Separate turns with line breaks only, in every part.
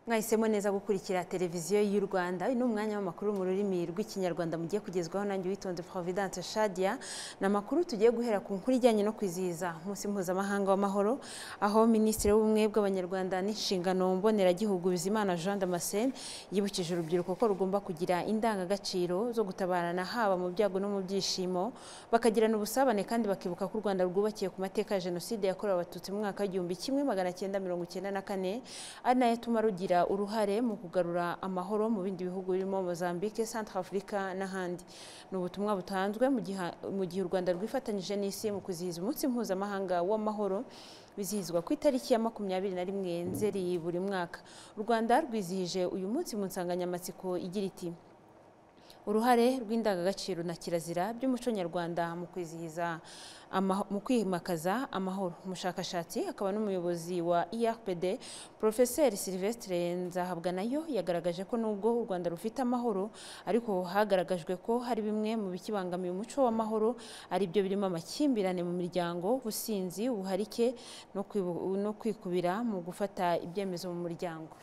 mwahisemo neza gukurikira televiziyo y'u rwanda uyu ni umwanya w'amakuru mu rurimi rw'ikinyarwanda mugiye kugezwaho nanjye witonze providence shadia ni amakuru tugiye guhera ku nkuru ijyanye no kwizihiza umunsi mpuzamahanga w'amahoro aho minisitiri w'ubumwe bw'abanyarwanda n'inshingano mboneragihugu bizimana jean damascene yibukije urubyiruko ko rugomba kugira indangagaciro zo gutabarana haba mu byago no mu byishimo bakagirana ubusabane kandi bakibuka ko u rwanda rwubakiye ku mateka ya jenoside yakorewe abatutsi mu mwaka w'igihumbi kimwe magana cyenda mirongo icyenda na kane ari nayo atuma rugira uruhare mu kugarura amahoro mu bindi bihugu birimo mozambique centre afurika n'ahandi ni ubutumwa butanzwe mu gihe u rwanda rwifatanyije n'isi mu kwizihiza umunsi mpuzamahanga w'amahoro bizihizwa ku itariki ya makumyabiri na rimwe nzeri buri mwaka u rwanda rwizihije uyu munsi mu nsanganyamatsiko igira iti uruhare rw'indangagaciro na kirazira by'umuco nyarwanda mu kwizihiza mu kwimakaza amahoro umushakashatsi akaba n'umuyobozi wa irpd porofeseri silvestre nzahabwanayo yagaragaje ko nubwo u rwanda rufite amahoro ariko hagaragajwe ko hari bimwe mu bikibangamiye umuco w'amahoro ari byo birimo amakimbirane mu miryango ubusinzi ubuharike no kwikubira mu gufata ibyemezo mu muryango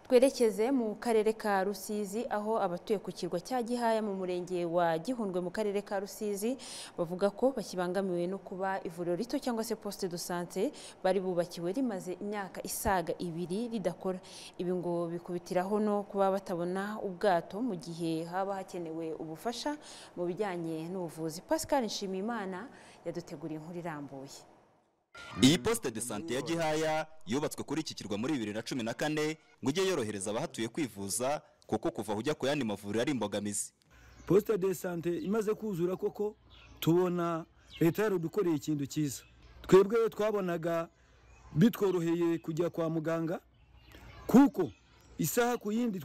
twerekeze mu karere ka rusizi aho abatuye ku kirwa cya gihaya mu murenge wa gihundwe mu karere ka rusizi bavuga ko bakibangamiwe no kuba ivuriro rito cyangwa se poste de sante bari bubakiwe rimaze imyaka isaga ibiri ridakora ibi ngo bikubitiraho no kuba batabona ubwato mu gihe haba hakenewe ubufasha mu bijyanye n'ubuvuzi pascal nshimiyimana yaduteguriye inkuru irambuye
iyi poste de sante ya gihaya yubatswe kuri iki kirwa muri bibiri na cumi na kane ngo ujye yorohereza abahatuye kwivuza kuko kuva ujya ku yandi mavuriro ari imbogamizi
poste de sante imaze kuzura koko tubona leta yarudukoreye ikintu cyiza twebwe twabonaga bitworoheye kujya kwa muganga kuko isaha ku yindi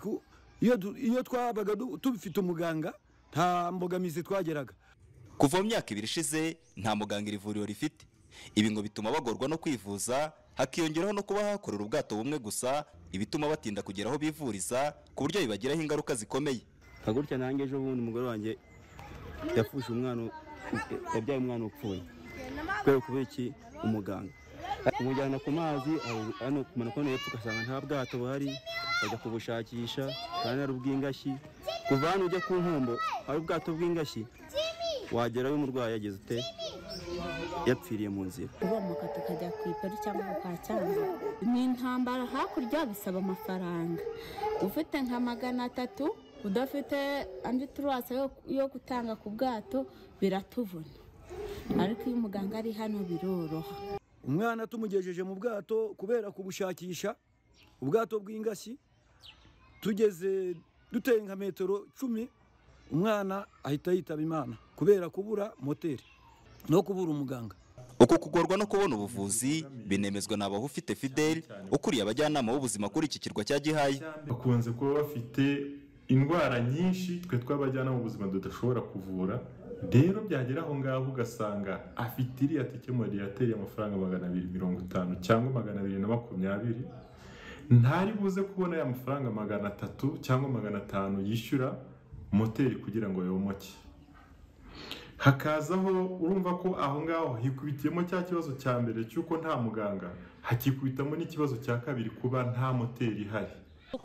iyo twabaga tubifite umuganga nta mbogamizi twageraga
kuva mu myaka ibiri ishize nta muganga iri vuriro rifite ibi ngo bituma bagorwa no kwivuza hakiyongeraho no kuba hakorera ubwato bumwe gusa ibituma batinda kugera aho bivuriza ku buryo bibagiraho ingaruka zikomeye
nka gutya nanjye ejo bundi umugore wanjye yafuje umwana yabyaye umwana upfuye kubera kuba iki umuganga umujyana ku mazi hano kumanuka hano hepfo ugasanga nta bwato buhari bajya kubushakisha kandi ari ubw'ingashyi kuva hano ujya ku nkombo hari ubwato bw'ingashyi wagerayo umurwayi yageze ute yapfiriye mu nzira
uba mu kato ukajya ku ipari cyangwa kwa cyangwa ni intambara hakurya bisaba amafaranga ufite nka magana atatu udafite andi turasa yo gutanga ku bwato biratuvuna ariko iyo umuganga ari hano biroroha
umwana tumugejeje mu bwato kubera kubushakisha ubwato bw'ingashyi tugeze duteye nka metero cumi umwana ahita yitaba imana kubera kubura moteri no kubura umuganga
uku kugorwa no kubona ubuvuzi binemezwa na ufite fideli ukuriye abajyanama b'ubuzima kuri iki kirwa cya gihaye
bakunze kuba bafite indwara nyinshi twe tw'abajyanama b'ubuzima tudashobora kuvura rero byagera aho ngaho ugasanga afite iriya tike yateye amafaranga magana abiri mirongo itanu cyangwa magana abiri na makumyabiri ntari buze kubona aya mafaranga magana atatu cyangwa magana atanu yishyura moteri kugira ngo yomoke hakazaho urumva ko aho ngaho hikubitiyemo cya kibazo cya mbere cy'uko nta muganga hakikubitamo n'ikibazo cya kabiri kuba nta moteri ihari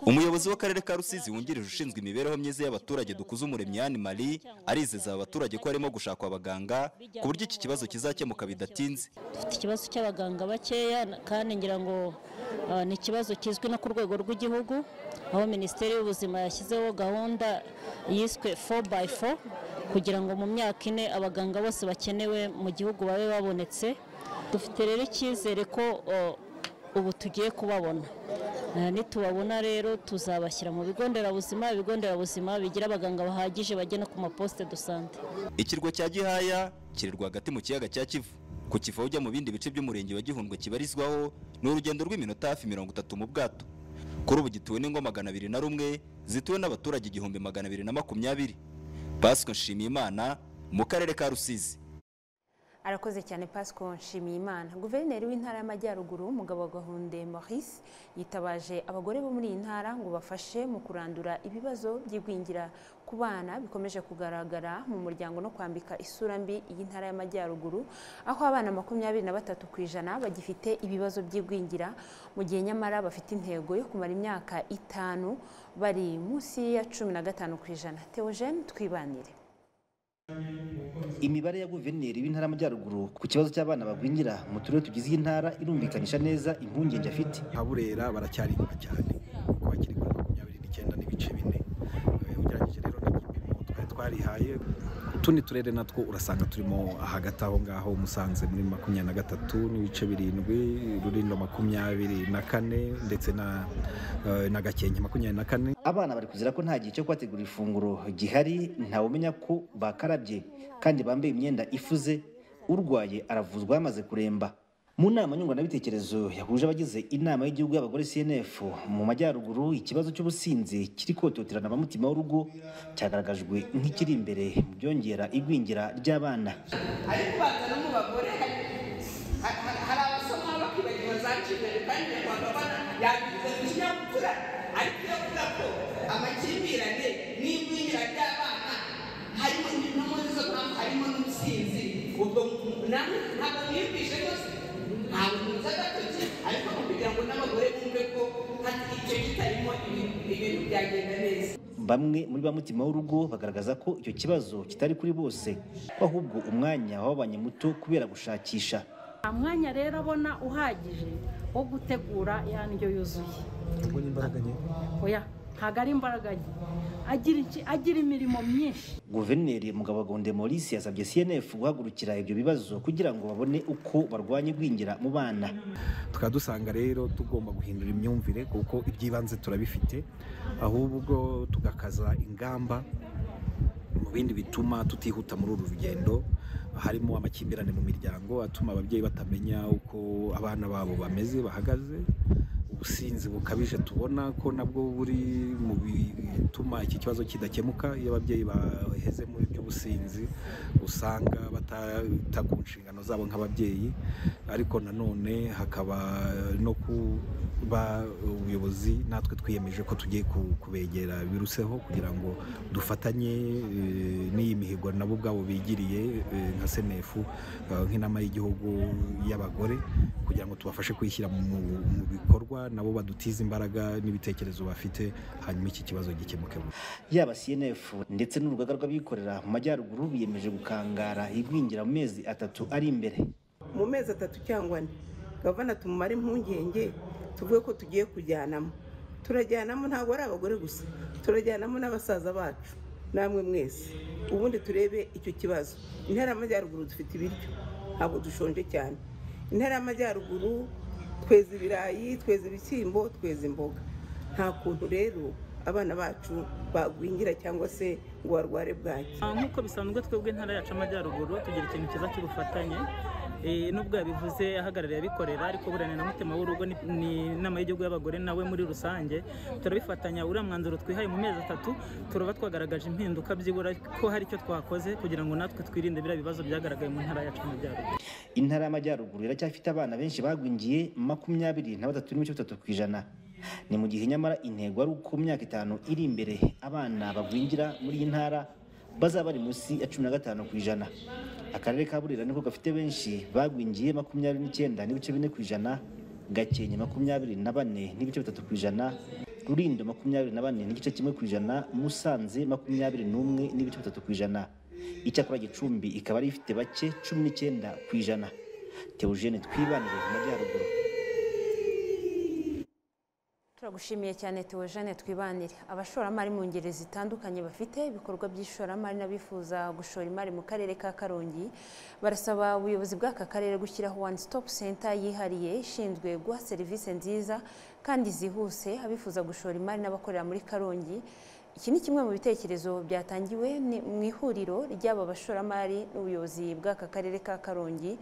umuyobozi w'akarere ka rusizi wungirije ushinzwe imibereho myiza y'abaturage dukuze umuremyi yani marie arizeza abaturage ko harimo gushakwa abaganga ku buryo iki kibazo kizakemuka bidatinze
dufite ikibazo cy'abaganga bakeya kandi ngira ngo ni ikibazo kizwi no ku rwego rw'igihugu aho minisiteri y'ubuzima yashyizeho gahunda yiswe 4x4 kugira ngo mu myaka ine abaganga bose bakenewe mu gihugu babe babonetse dufite rero icyizere ko ubu tugiye kubabona nitubabona rero tuzabashyira mu bigo nderabuzima ibigo nderabuzima bigira abaganga bahagije bagena ku maposite do sante
ikirwa cya gihaya kiri rwagati mu kiyaga cya kivu ku kiva ujya mu bindi bice by'umurenge wa gihundwe kibarizwaho ni urugendo rw'iminota hafi mirongo itatu mu bwato kuri ubu gituwe n'ingo magana abiri na rumwe zituwe n'abaturage igihumbi magana abiri na makumyabiri Basco Nshimiyimana mu karere ka Rusizi
arakoze cyane Pasco Nshimiyimana guverineri w'intara y'amajyaruguru umugabo Gahunde Maurice yitabaje abagore bo muri iyi ntara ngo bafashe mu kurandura ibibazo by'igwingira ku bana bikomeje kugaragara mu muryango no kwambika isura mbi iyi ntara y'amajyaruguru aho abana makumyabiri na batatu ku ijana bagifite ibibazo by'igwingira mu gihe nyamara bafite intego yo kumara imyaka itanu bari munsi ya cumi na gatanu ku ijana Theogene twibanire
imibare ya guverineri w'intara y'amajyaruguru ku kibazo cy'abana bagwingira mu turere tugize iyi ntara irumvikanisha neza impungenge afite
nka burera baracyari inyuma cyane kuko bakiri kuri makumyabiri n'icyenda n'ibice bine Eh, ugereranyije rero n'igipimo twari twarihaye utundi turere natwo urasanga turimo hagati aho ngaho musanze muri makumyabiri na gatatu n'ibice birindwi rulindo makumyabiri na kane ndetse na eh, na gakenke makumyabiri na kane
abana bari kuzira ko nta gihe cyo kubategura ifunguro gihari ntawumenya ko bakarabye kandi bambaye imyenda ifuze urwaye aravuzwa yamaze kuremba mu nama nyunguranabitekerezo yahuje abagize inama y'igihugu y'abagore cnf mu majyaruguru ikibazo cy'ubusinzi kiri kototerana abamutima w'urugo cyagaragajwe nk'ikiri imbere mu byongera igwingira ry'abana
ariko baza no mu bagore hari ha- ha- hari abasa nk'aho bakibagiwe za kibere kandi nyarwanda bana yagize ku kinyabupfura ariko iyo avuga ko amakimbirane n'igwingira ry'abana harimo ni- no muri izo mpamvu harimo n'ubusinzi ubwo mu- namwe ntabwo mwiyumvishe rwose ntabwo muzi agatoki ariko ni ukugira ngo n'abagore bumve ko hati icyo kitarimo ibintu ibintu byagenda neza
bamwe muri ba mutima w'urugo bagaragaza ko icyo kibazo kitari kuri bose ko ahubwo umwanya wababanye muto kubera gushakisha
nta mwanya rero abona uhagije wo gutegura ya ndyo yuzuye oya ntabwo ari imbaraga nke agira iki- agira imirimo myinshi
guverineri mugabo gonde maurice yasabye cnf guhagurukira ibyo bibazo kugira ngo babone uko barwanya igwingira mu bana
tukaba dusanga rero tugomba guhindura imyumvire kuko iby'ibanze turabifite ahubwo tugakaza ingamba mu bindi bituma tutihuta muri uru rugendo harimo amakimbirane mu miryango atuma ababyeyi batamenya uko abana babo bameze bahagaze ubusinzi bukabije tubona ko nabwo buri mu bituma iki kibazo kidakemuka iyo ababyeyi baheze mu by'ubusinzi usanga batita ku nshingano zabo nk'ababyeyi ariko nanone hakaba no kuba ubuyobozi natwe twiyemeje ko tugiye ku- kubegera biruseho kugira ngo dufatanye eh, n'iyi mihigo nabo ubwabo bigiriye eh, nka senefu eh, nk'inama y'igihugu y'abagore kugira ngo tubafashe kwishyira mu mu bikorwa nabo badutize imbaraga n'ibitekerezo bafite hanyuma iki kibazo gikemuke vuba.
yaba cnf ndetse n'urugaga rw'abikorera mu majyaruguru biyemeje gukangara igwingira mu mezi atatu ari imbere
mu mezi atatu cyangwa ane gavana tumumare impungenge tuvuge ko tugiye kujyanamo turajyanamo ntabwo ari abagore gusa turajyanamo n'abasaza bacu namwe mwese ubundi turebe icyo kibazo intara y'amajyaruguru dufite ibiryo ntabwo dushonje cyane intara y'amajyaruguru tweza ibirayi tweza ibishyimbo tweza imboga nta kuntu rero abana bacu bagwingira cyangwa se ngo barware bwaki
Ah, nk'uko bisanzwe twebwe intara yacu amajyaruguru tugira ikintu cyiza cy'ubufatanye Eh, nubwo yabivuze ahagarariye abikorera ariko burana na mutima w'urugo ni- ni inama y'igihugu y'abagore nawe muri rusange turabifatanya uriya mwanzuro twihaye mu mezi atatu turaba twagaragaje impinduka byibura ko hari icyo twakoze kugira ngo natwe twirinde biriya bibazo byagaragaye mu ntara yacu amajyaruguru
intara y'amajyaruguru iracyafite abana benshi bagwingiye makumyabiri na batatu n'ibice bitatu ku ijana ni mu gihe nyamara intego ari uko mu myaka itanu iri imbere abana bagwingira muri iyi ntara bazaba bari munsi ya cumi na gatanu ku ijana akarere ka burera niko gafite benshi bagwingiye makumyabiri n'icyenda n'ibice bine ku ijana gakenke makumyabiri na bane n'ibice bitatu ku ijana rulindo makumyabiri na bane n'igice kimwe ku ijana musanze makumyabiri n'umwe n'ibice bitatu ku ijana icyakora gicumbi ikaba ari ifite bake cumi n'icyenda ku ijana teogene twibanire mu majyaruguru
turagushimiye cyane Theogene twibanire abashoramari mu ngeri zitandukanye bafite ibikorwa by'ishoramari n'abifuza gushora imari mu karere ka karongi barasaba ubuyobozi bw'aka karere gushyiraho one stop center yihariye ishinzwe guha serivisi nziza kandi zihuse abifuza gushora imari n'abakorera muri karongi iki ni kimwe mu bitekerezo byatangiwe ni- mu ihuriro ry'aba bashoramari n'ubuyobozi bw'aka karere ka karongi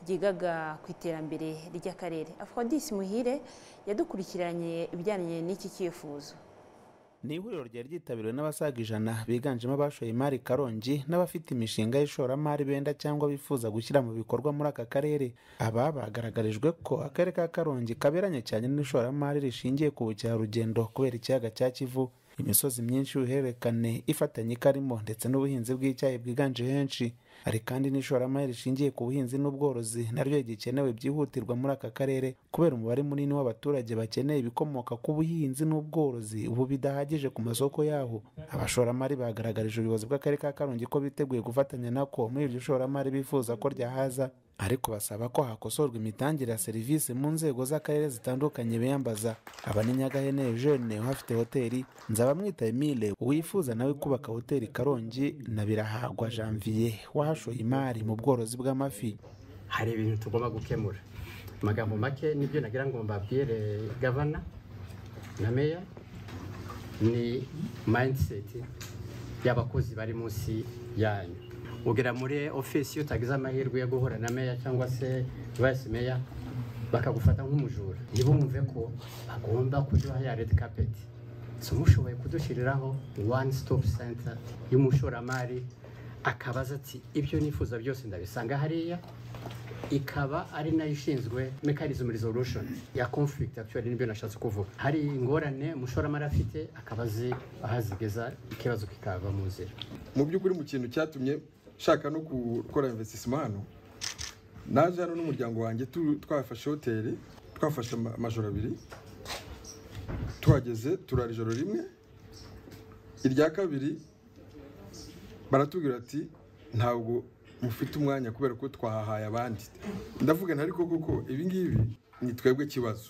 ryigaga ku iterambere ry'akarere afrodis muhire yadukurikiranye ibijyanye n'iki cyifuzo
ni ihuriro ryari ryitabiriwe n'abasaga ijana biganjemo abashoye imari karongi n'abafite imishinga y'ishoramari benda cyangwa bifuza gushyira mu bikorwa muri aka karere aba bagaragarijwe ko akarere ka karongi kaberanye cyane n'ishoramari rishingiye ku bukerarugendo kubera ikiyaga cya kivu imisozi myinshi y'uruhererekane ifatanye ikarimo ndetse n'ubuhinzi bw'icyayi bwiganje henshi hari kandi n'ishoramari rishingiye ku buhinzi n'ubworozi naryo gikenewe byihutirwa muri aka karere kubera umubare munini w'abaturage bakeneye ibikomoka ku buhinzi n'ubworozi ubu bidahagije ku masoko yaho abashoramari bagaragarije ubuyobozi bw'akarere ka karongi ko biteguye gufatanya nako muri iryo shoramari bifuza ko ryahaza ariko basaba ko hakosorwa imitangire ya serivisi mu nzego z'akarere zitandukanye biyambaza aba ni nyagahene eugene uhafite hoteli nzabamwita emile uwifuza nawe kubaka hoteli karongi na birahagwa janvier wahashoye imari mu bworozi bw'amafi
hari ibintu tugomba gukemura amagambo make nibyo nagira ngo mbabwire gavana na meya ni mindset y'abakozi bari munsi yanyu ugera muri ofisi iyo utagize amahirwe yo guhura na meya cyangwa se vice meya bakagufata nk'umujura ntibumve ko agomba kuduha ya red carpet so mushoboye kudushyiriraho one stop center y'umushoramari akabaza ati ibyo nifuza byose ndabisanga hariya ikaba ari nayo ishinzwe mechanism resolution ya conflict actually nibyo nashatse kuvuga hari ingorane umushoramari afite akaba azi aho azigeza ikibazo kikava mu nzira
mu by'ukuri mu kintu cyatumye nshaka no gukora investisima hano naje hano n'umuryango wanjye tu- twafashe hoteli twafashe ama- amajoro abiri tuhageze turara ijoro rimwe irya kabiri baratubwira ati ntabwo mufite umwanya kubera ko twahahaye abandi ndavuga nti ariko koko ibi ngibi ni twebwe kibazo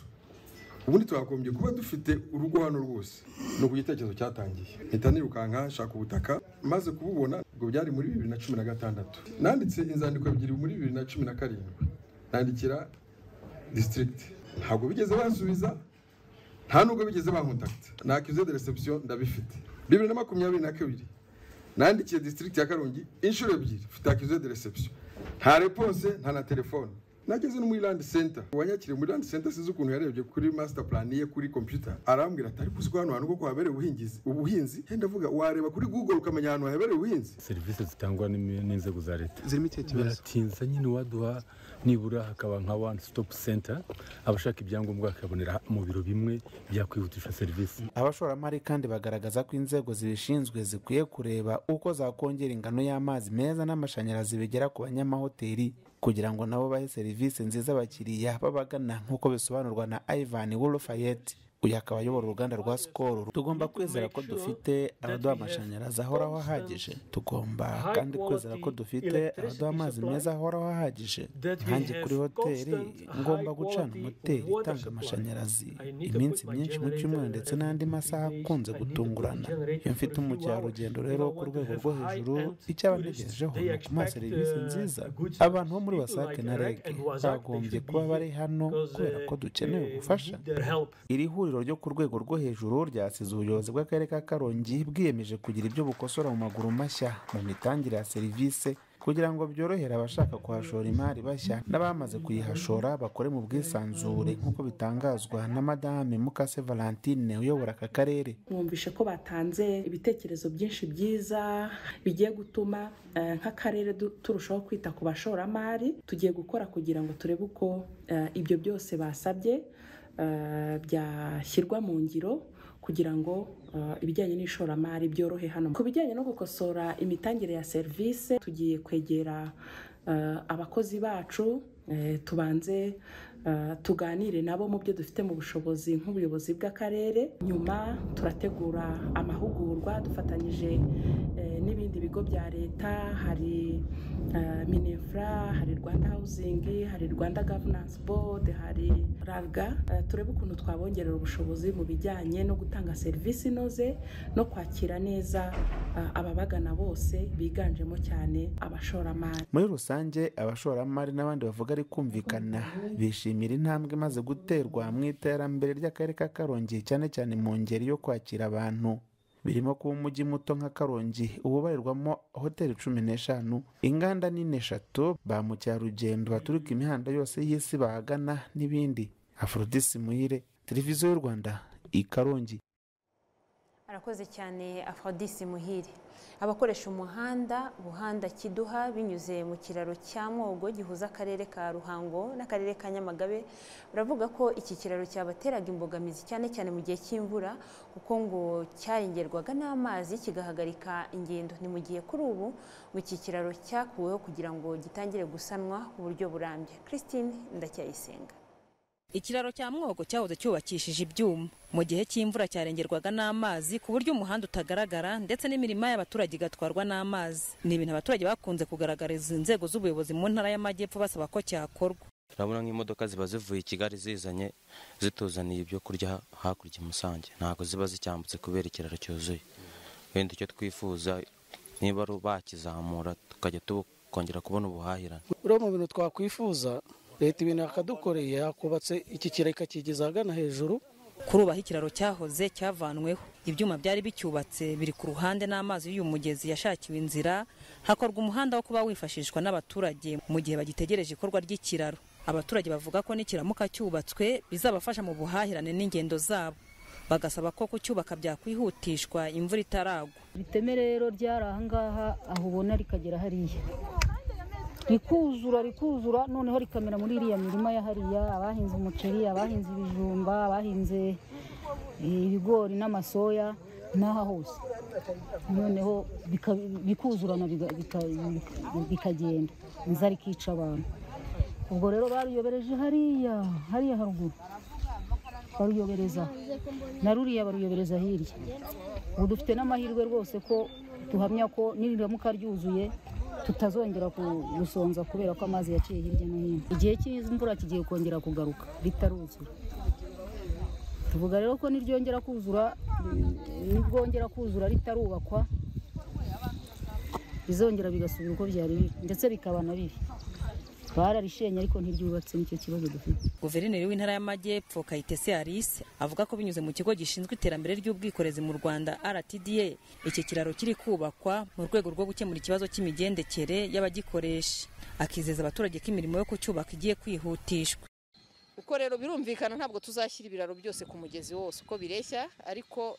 ubundi twagombye kuba dufite urugo hano rwose ni uku igitekerezo cyatangiye mpita nirukanka nshaka ubutaka maze kububona ubwo byari muri bibiri na cumi na gatandatu nanditse inzandiko ebyiri muri bibiri na cumi na karindwi nandikira disitirigiti ntabwo bigeze bansubiza nta nubwo bigeze bankontakita na akize de reception ndabifite bibiri na makumyabiri na kabiri nandikiye disitirigiti ya karongi inshuro ebyiri mfite akize de reception nta reponse nta na telefone nageze no muri landi senta uwanyakiriye muri landi senta sinzi ukuntu yarebye kuri masita purani ye kuri kompiyuta arambwira ati ariko uziko hano hantu koko habereye ubuhingizi ubuhinzi he ndavuga wareba kuri google ukamenya ahantu habereye ubuhinzi
serivisi zitangwa n'imi- n'inzego za leta
Zirimo ikihe kibazo?
biratinza nyine uwaduha nibura hakaba nka one stop center abashaka ibyangombwa bakabonera mu biro bimwe byakwihutisha serivisi
abashoramari kandi bagaragaza ko inzego zibishinzwe zikwiye kureba uko zakongera ingano y'amazi meza n'amashanyarazi bigera ku banyamahoteli kugira ngo nabo bahe serivisi nziza abakiriya babagana nk'uko bisobanurwa na ivan wolofayet uyu akaba ayobora uruganda rwa sikoro tugomba kwizera ko dufite abaduha amashanyarazi ahoraho ahagije tugomba kandi kwizera ko dufite abaduha amazi meza ahoraho ahagije nkanjye kuri hoteli ngomba gucana moteri itanga amashanyarazi iminsi myinshi mu cyumweru ndetse n'andi masaha akunze gutungurana iyo mfite umukerarugendo rero wo ku rwego rwo hejuru icyo aba ntegerejeho ni ukumuha serivisi nziza abantu bo muri wasake na reg bagombye kuba bari hano kubera ko dukeneye ubufasha iri huriro ryo ku rwego rwo hejuru ryasize ubuyobozi bw'akarere ka karongi bwiyemeje kugira ibyo bukosora mu maguru mashya mu mitangire ya serivisi kugira ngo byorohere abashaka kuhashora imari bashya n'abamaze kuyihashora bakore mu bwisanzure nk'uko bitangazwa na madame mukase valentine uyobora aka karere
mwumvishe ko batanze ibitekerezo byinshi byiza bigiye gutuma eh, nk'akarere du- turushaho kwita ku bashoramari tugiye gukora kugira ngo turebe uko eh, ibyo byose basabye eh, byashyirwa mu ngiro kugira ngo eh, ibijyanye n'ishoramari byorohe hano ku bijyanye no gukosora imitangire ya serivisi tugiye kwegera eh, abakozi bacu eh, tubanze eh, tuganire nabo mu byo dufite mu bushobozi nk'ubuyobozi bw'akarere nyuma turategura amahugurwa dufatanyije eh, n'ibindi bigo bya leta hari eh, minefra hari rwanda housing hari rwanda governance board hari raga Eh, turebe ukuntu twabongerera ubushobozi mu bijyanye no gutanga serivisi inoze no kwakira neza eh, ababagana bose biganjemo cyane abashoramari
muri rusange abashoramari n'abandi bavuga ari kumvikana bishimira intambwe imaze guterwa mu iterambere ry'akarere ka karongi cyane cyane mu ngeri yo kwakira abantu birimo kuba umujyi muto nka karongi ububarirwamo hoteli cumi n'eshanu inganda nini eshatu ba mukerarugendo baturuka imihanda yose y'isi bahagana n'ibindi afrodisi muhire televiziyo y'u rwanda i karongi
arakoze cyane afrodisi muhire abakoresha umuhanda buhanda kiduha binyuze mu kiraro cya mwogo gihuza akarere ka ruhango n'akarere ka nyamagabe baravuga ko iki kiraro cyabateraga imbogamizi cyane cyane mu gihe cy'imvura kuko ngo cyarengerwaga n'amazi kigahagarika ingendo ni mu gihe kuri ubu ngo iki kiraro cyakuweho kugira ngo gitangire gusanwa ku buryo burambye christine ndacyayisenga
ikiraro cya mwogo cyahoze cyubakishije ibyuma mu gihe cy'imvura cyarengerwaga n'amazi ku buryo umuhanda utagaragara ndetse n'imirima y'abaturage igatwarwa n'amazi ni ibintu abaturage bakunze kugaragariza inzego z'ubuyobozi mu ntara y'amajyepfo basaba ko cyakorwa
turabona nk'imodoka ziba zivuye i kigali zizanye zituzaniye ibyo kurya hakurya i musange ntabwo ziba zicyambutse kubera ikiraro cyuzuye wenda icyo twifuza niba bakizamura tukajya tukongera kubona ubuhahirane
buriya mu bintu twakwifuza leta ibintu yakadukoreye yakubatse iki kiraro ikakigeza ahagana hejuru
kurubaho ikiraro cyahoze cyavanweho ibyuma byari bicyubatse biri ku ruhande n'amazi y'uyu mugezi yashakiwe inzira hakorwa umuhanda wo kuba wifashishwa n'abaturage mu gihe bagitegereje ikorwa ry'ikiraro abaturage bavuga ko nikiramuka cyubatswe bizabafasha mu buhahirane n'ingendo zabo bagasaba ko kucyubaka byakwihutishwa imvura itaragwa
iteme rero ryari ahangaha aho ubona rikagera hariya rikuzura rikuzura noneho rikamera muri iriya mirima ya hariya abahinze umuceri abahinze ibijumba abahinze ibigori n'amasoya n'aha hose noneho bikuzurana bikagenda inzara ikica abantu ubwo rero baruyobereje hariya hariya haruguru baruyobereza na ruriya baruyobereza hirya ubu dufite n'amahirwe rwose ko duhamya ko niriramuka ryuzuye tutazongera gusonza kubera ko amazi yaciye hirya no hino igihe cy'imvura kigiye kongera kugaruka ritaruzura tuvuga rero ko niryongera kuzura nibwongera kuzura ritarubakwa bizongera bigasubira uko byari biri ndetse bikaba na bibi bararishenye ariko ntiryubatse nicyo kibazo dufite
guverineri w'intara y'amajyepfo kayitesi alice avuga ko binyuze mu kigo gishinzwe iterambere ry'ubwikorezi mu rwanda rtda iki kiraro kiri kubakwa mu rwego rwo gukemura ikibazo cy'imigendekere y'abagikoresha akizeza abaturage ko imirimo yo kucyubaka igiye kwihutishwa
uko rero birumvikana ntabwo tuzashyira ibiraro byose ku mugezi wose uko bireshya ariko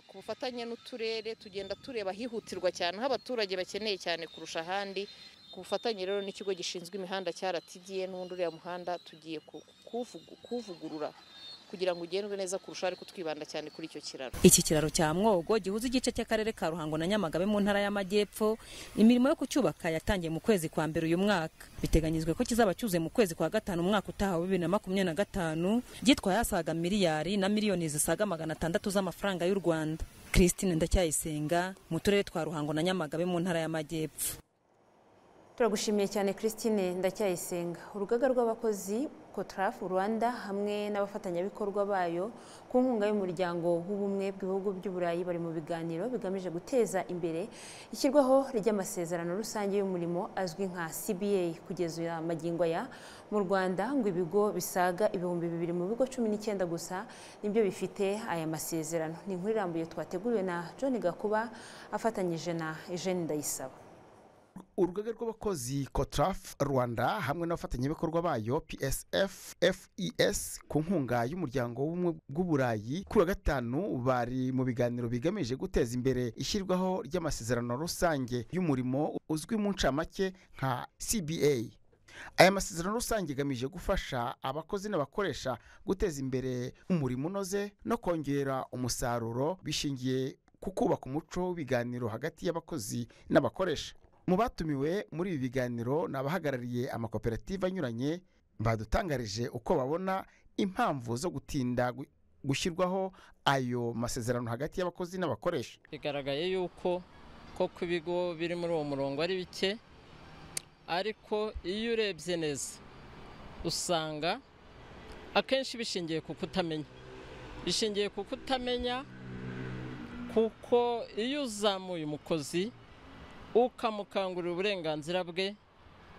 ku bufatanye n'uturere tugenda tureba ahihutirwa cyane aho abaturage bakeneye cyane kurusha ahandi ku bufatanye rero n'ikigo gishinzwe imihanda cya ratigiye n'ubundi uriya muhanda tugiye kuwuvugurura kugira ngo ugendwe neza kurusha ariko twibanda cyane kuri icyo kiraro
iki kiraro cya mwogo gihuza igice cy'akarere ka ruhango na nyamagabe mu ntara y'amajyepfo imirimo yo kucyubaka yatangiye mu kwezi kwa mbere uyu mwaka biteganyijwe ko kizaba cyuzuye mu kwezi kwa gatanu umwaka utaha wa bibiri na makumyabiri na gatanu gitwaye asaga miliyari na miliyoni zisaga magana atandatu z'amafaranga y'u rwanda christine ndacyayisenga mu turere twa ruhango na nyamagabe mu ntara y'amajyepfo
turagushimiye cyane christine ndacyayisenga urugaga rw'abakozi kotraf rwanda hamwe n'abafatanyabikorwa bayo ku nkunga y'umuryango w'ubumwe bw'ibihugu by'uburayi bari mu biganiro bigamije guteza imbere ishyirwaho ry'amasezerano rusange y'umurimo azwi nka cba kugeza uya magingo aya mu rwanda ngo ibigo bisaga ibihumbi bibiri mu bigo cumi n'icyenda gusa nibyo bifite aya masezerano ni inkuru irambuye twateguwe na john gakuba afatanyije na eugene ndayisaba
urugaga rw'abakozi kotraf rwanda hamwe n'abafatanyabikorwa bayo psf fes ku nkunga y'umuryango w'ubumwe bw'uburayi kuri wa gatanu bari mu biganiro bigamije guteza imbere ishyirwaho ry'amasezerano rusange y'umurimo uzwi mu ncamake nka cba aya masezerano rusange agamije gufasha abakozi n'abakoresha guteza imbere umurimo unoze no kongera umusaruro bishingiye ku kubaka umuco w'ibiganiro hagati y'abakozi n'abakoresha mu batumiwe muri ibi biganiro ni abahagarariye amakoperative anyuranye badutangarije uko babona impamvu zo gutinda gushyirwaho ayo masezerano hagati y'abakozi n'abakoresha
bigaragaye yuko koko ibigo biri muri uwo murongo ari bike ariko iyo urebye neza usanga akenshi bishingiye ku kutamenya bishingiye ku kutamenya kuko iyo uzamuye umukozi ukamukangurira uburenganzira bwe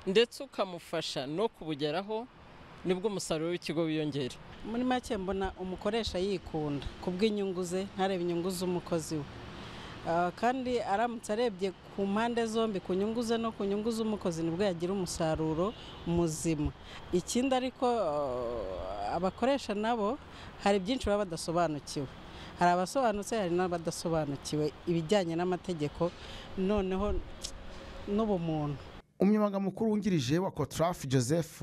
ndetse ukamufasha no kubugeraho nibwo umusaruro w'ikigo wiyongera
muri make mbona umukoresha yikunda ku bw'inyungu ze ntarebe inyungu z'umukozi we
Ah, kandi aramutse arebye ku mpande zombi ku nyungu ze no ku nyungu z'umukozi nibwo yagira umusaruro muzima ikindi ariko ah, abakoresha nabo hari byinshi baba badasobanukiwe hari abasobanutse hari n'abadasobanukiwe ibijyanye n'amategeko noneho n'ubumuntu
umunyamabanga mukuru wungirije wa kotraf joseph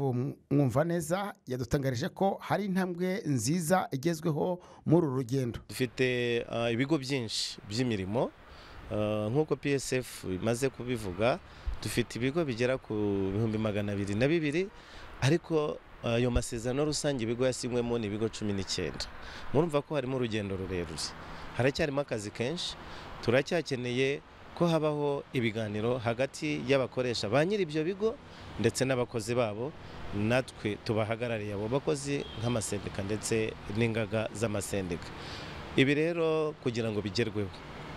mwumvaneza yadutangarije ko hari intambwe nziza igezweho muri uru rugendo
dufite ah, ibigo byinshi by'imirimo ah, nk'uko psf imaze kubivuga dufite ibigo bigera ku bihumbi magana abiri na bibiri ariko ah, ayo masezerano rusange ibigo yasinywemo ni ibigo cumi n'icyenda murumva ko harimo urugendo rurerure haracyarimo akazi kenshi turacyakeneye ko habaho ibiganiro hagati y'abakoresha ba nyiri ibyo bigo ndetse n'abakozi babo natwe tubahagarariye abo bakozi nk'amasendika ndetse n'ingaga z'amasendika ibi rero kugira ngo bigerweho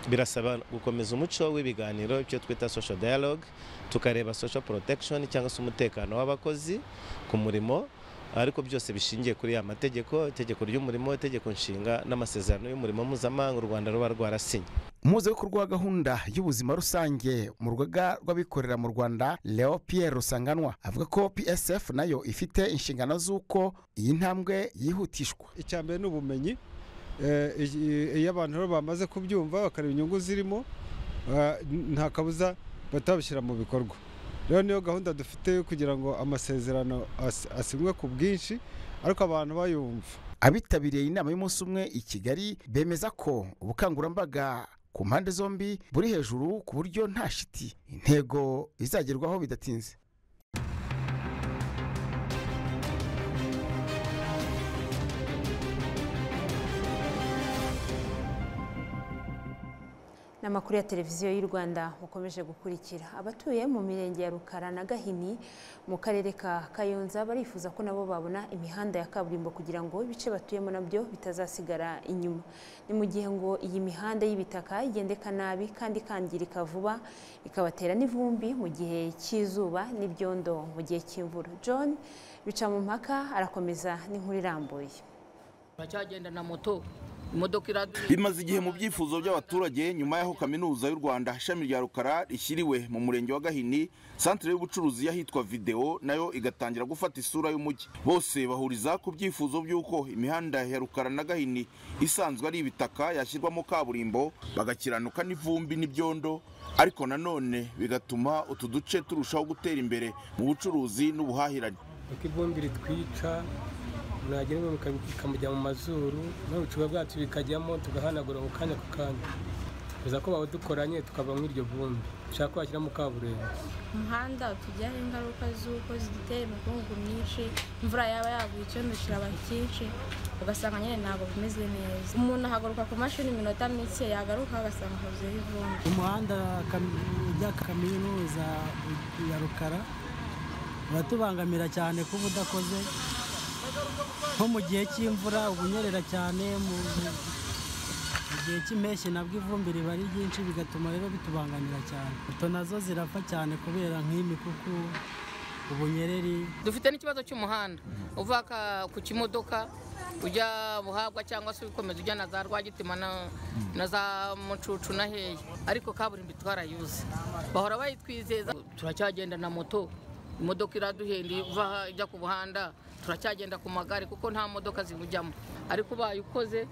birasaba gukomeza umuco w'ibiganiro icyo twita social dialogue tukareba social protection cyangwa se umutekano w'abakozi ku murimo ariko byose bishingiye kuri ya mategeko itegeko ry'umurimo itegeko nshinga n'amasezerano y'umurimo mpuzamahanga u rwanda ruba rwarasinye
umuhuzabikorwa wa gahunda y'ubuzima rusange mu rugaga rw'abikorera mu rwanda leo pierre rusanganwa avuga ko psf nayo ifite inshingano z'uko iyi ntambwe yihutishwa
icya mbere ni ubumenyi Eh, i- iyo abantu rero bamaze kubyumva bakareba inyungu zirimo eh, nta kabuza bahita babishyira mu bikorwa rero niyo gahunda dufite yo kugira ngo amasezerano as- asinywe ku bwinshi ariko abantu bayumva
abitabiriye inama y'umunsi umwe i kigali bemeza ko ubukangurambaga ku mpande zombi buri hejuru ku buryo nta shiti intego izagerwaho bidatinze
n'amakuru ya televiziyo y'u rwanda mukomeje gukurikira abatuye mu mirenge ya rukara na gahini mu karere ka kayonza barifuza ko nabo babona imihanda ya kaburimbo kugira ngo ibice batuyemo nabyo bitazasigara inyuma ni mu gihe ngo iyi mihanda y'ibitaka igendeka nabi kandi ikangirika vuba ikabatera n'ivumbi mu gihe cy'izuba n'ibyondo mu gihe cy'imvura john bica mu mpaka arakomeza n'inkuru irambuye
turacyagenda na moto imodoka iraduye
bimaze igihe mu byifuzo by'abaturage nyuma y'aho kaminuza y'u rwanda ishami rya rukara rishyiriwe mu murenge wa gahini santire y'ubucuruzi y'ahitwa videwo nayo igatangira gufata isura y'umujyi bose bahuriza ku byifuzo by'uko imihanda ya rukara na gahini isanzwe ari ibitaka yashyirwamo kaburimbo bagakiranuka n'ivumbi n'ibyondo ariko nanone bigatuma utu duce turushaho gutera imbere mu bucuruzi n'ubuhahirane
uko ivumbi ritwica mwagira ngo bikamujya mu mazuru n'ubucuba bwacu bikajyamo tugahanagura mu kanya ku kanya biza ko badukoranye tukava muri iryo vumbi dushaka ko bashyiramo kaburimbo
umuhanda utugiraho ingaruka z'uko zidutera imikungugu myinshi imvura yaba yaguye icyondo kiraba cyinshi ugasanga nyine ntabwo bimeze neza umuntu ahaguruka ku mashini iminota mike yagaruka agasanga huzuyeho ivumbi
umuhanda ujya kaminuza ya rukara uratubangamira cyane kuba udakoze nko mu gihe cy'imvura uba unyerera cyane mu mu gihe cy'impeshyi nabwo ivumbi riba ari ryinshi bigatuma rero bitubangamira cyane moto nazo zirapfa cyane kubera nk'imikuku ubunyereri
dufite n'ikibazo cy'umuhanda uvaka ku kimodoka ujya buhabwa cyangwa se ukomeza ujya na za rwagitima na- na za mucucu na heya ariko kaburimbo twarayuze bahora bayitwizeza turacyagenda na moto imodoka iraduhenda iva aha ijya ku buhanda turacyagenda ku magare kuko nta modoka ziwujyamo ariko ubaye ukoze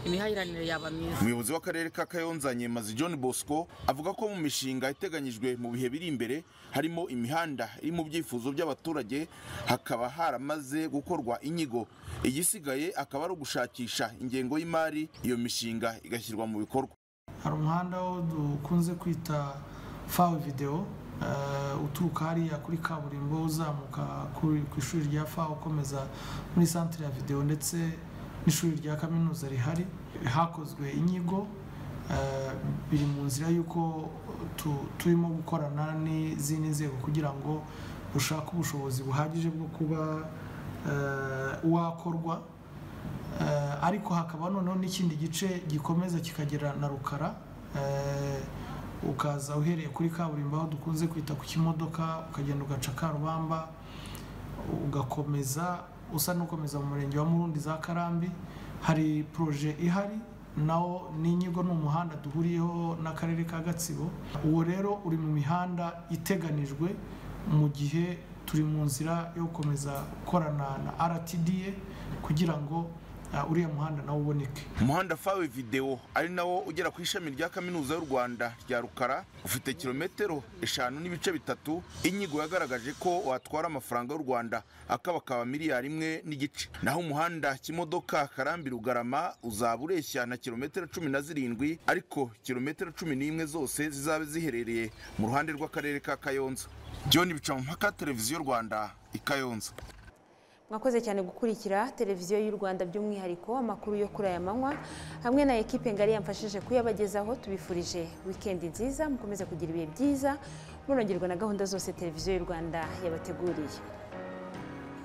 imihahiranire yaba myiza
umuyobozi w'akarere ka kayonza nyemazi john bosco avuga ko mu mishinga iteganyijwe mu bihe biri imbere harimo imihanda iri mu byifuzo by'abaturage hakaba haramaze gukorwa inyigo igisigaye akaba ari ugushakisha ingengo y'imari iyo mishinga igashyirwa mu bikorwa
hari umuhanda wo dukunze kwita fawe videwo eh, uturuka hariya kuri kaburimbo uzamuka kuri- ku ishuri rya fawe ukomeza muri santire ya videwo ndetse n'ishuri rya kaminuza rihari hakozwe inyigo eh, biri mu nzira y'uko tu- turimo gukorana n'izindi nzego kugira ngo dushake ubushobozi buhagije bwo kuba eh, wakorwa Eh, ariko hakaba noneho n'ikindi gice gikomeza kikagera na rukara Eh, ukaza uhereye kuri kaburimbo aho dukunze kwita ku kimodoka ukagenda ugaca karubamba ugakomeza usa n'ukomeza mu murenge wa murundi za karambi hari poroje ihari nawo n'inyigo ni umuhanda duhuriyeho n'akarere ka gatsibo uwo rero uri mu mihanda iteganijwe mu gihe turi mu nzira yo gukomeza gukorana na rtda kugira ngo uh, uriya muhanda nawo uboneke
umuhanda fawe videwo ari nawo ugera ku ishami rya kaminuza y'u rwanda rya rukara ufite kilometero eshanu n'ibice bitatu inyigo yagaragaje ko watwara amafaranga y'u rwanda akabakaba miliyari imwe n'igice naho umuhanda kimodoka karambi rugarama uzaba ureshya na kilometero cumi na zirindwi ariko kilometero cumi n'imwe zose zizabe ziherereye mu ruhande rw'akarere ka kayonza john bicamumpaka televiziyo rwanda i kayonza
mwakoze cyane gukurikira televiziyo y'u rwanda by'umwihariko amakuru yo kuri aya manywa hamwe na ekipe ngari yamfashije kuyabagezaho tubifurije wikendi nziza mukomeze kugira ibihe byiza munongerwa na gahunda zose televiziyo y'u rwanda yabateguriye